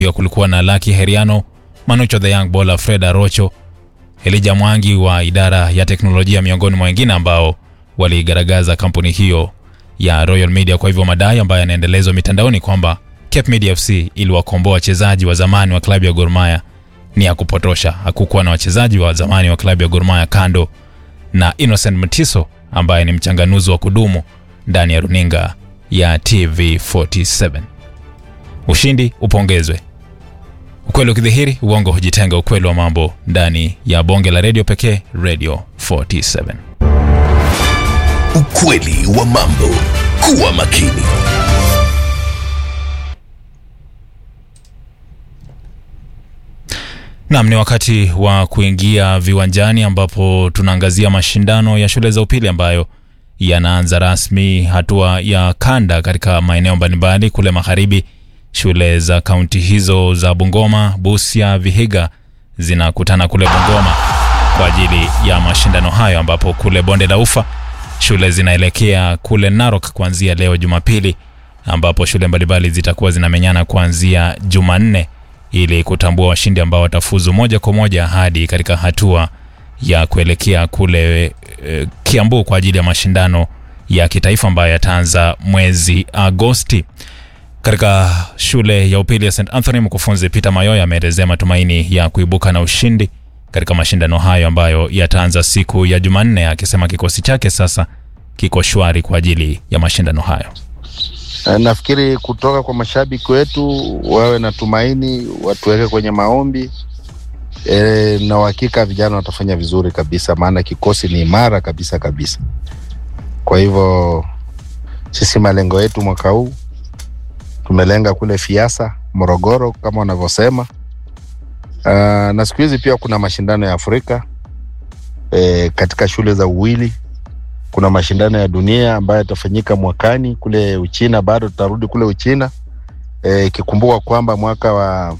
Pia kulikuwa na Lucky Heriano, Manucho the Young Baller, Fred Arocho, Elijah Mwangi wa idara ya teknolojia miongoni mwa wengine ambao waligaragaza kampuni hiyo ya Royal Media. Kwa hivyo madai ambayo yanaendelezwa mitandaoni kwamba Cape Media FC iliwakomboa wachezaji wa zamani wa klabu ya Gor Mahia ni ya kupotosha. Hakukuwa na wachezaji wa zamani wa klabu ya Gor Mahia kando na Innocent Mtiso ambaye ni mchanganuzi wa kudumu ndani ya runinga ya TV47. Ushindi upongezwe, ukweli ukidhihiri, uongo hujitenga. Ukweli wa mambo ndani ya bonge la redio pekee, Radio 47. Ukweli wa mambo. Kuwa makini. Naam, ni wakati wa kuingia viwanjani ambapo tunaangazia mashindano ya shule za upili ambayo yanaanza rasmi hatua ya kanda katika maeneo mbalimbali kule magharibi. Shule za kaunti hizo za Bungoma, Busia, Vihiga zinakutana kule Bungoma kwa ajili ya mashindano hayo, ambapo kule bonde la Ufa shule zinaelekea kule Narok kuanzia leo Jumapili, ambapo shule mbalimbali zitakuwa zinamenyana kuanzia Jumanne ili kutambua washindi ambao watafuzu moja kwa moja hadi katika hatua ya kuelekea kule e, Kiambu kwa ajili ya mashindano ya kitaifa ambayo yataanza mwezi Agosti. Katika shule ya upili ya St Anthony, mkufunzi Peter Mayoya ameelezea matumaini ya kuibuka na ushindi katika mashindano hayo ambayo yataanza siku ya Jumanne, akisema kikosi chake sasa kiko shwari kwa ajili ya mashindano hayo. Nafikiri kutoka kwa mashabiki wetu wawe na tumaini, watuweke kwenye maombi e, na uhakika vijana watafanya vizuri kabisa, maana kikosi ni imara kabisa kabisa. Kwa hivyo sisi malengo yetu mwaka huu tumelenga kule Fiasa, Morogoro kama wanavyosema. Uh, na siku hizi pia kuna mashindano ya Afrika e, katika shule za uwili kuna mashindano ya dunia ambayo yatafanyika mwakani kule Uchina. Bado tutarudi kule Uchina ikikumbuka e, kwamba mwaka wa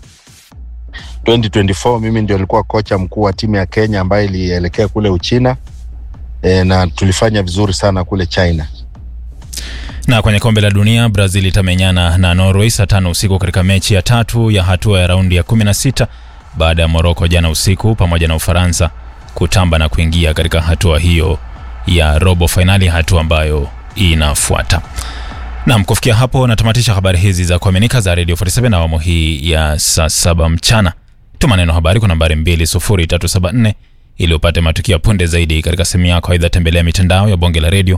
2024 mimi ndio nilikuwa kocha mkuu wa timu ya Kenya ambayo ilielekea kule Uchina e, na tulifanya vizuri sana kule China. Na kwenye kombe la dunia Brazil itamenyana na Norway saa tano usiku katika mechi ya tatu ya hatua ya raundi ya 16 baada ya Morocco jana usiku pamoja na Ufaransa kutamba na kuingia katika hatua hiyo ya robo fainali, hatua ambayo inafuata. Naam, kufikia hapo natamatisha habari hizi za kuaminika za Radio 47 na awamu hii ya saa saba mchana. Tuma neno habari kwa nambari 20374 ili upate matukio punde zaidi katika simu yako. Aidha, tembelea mitandao ya bonge la redio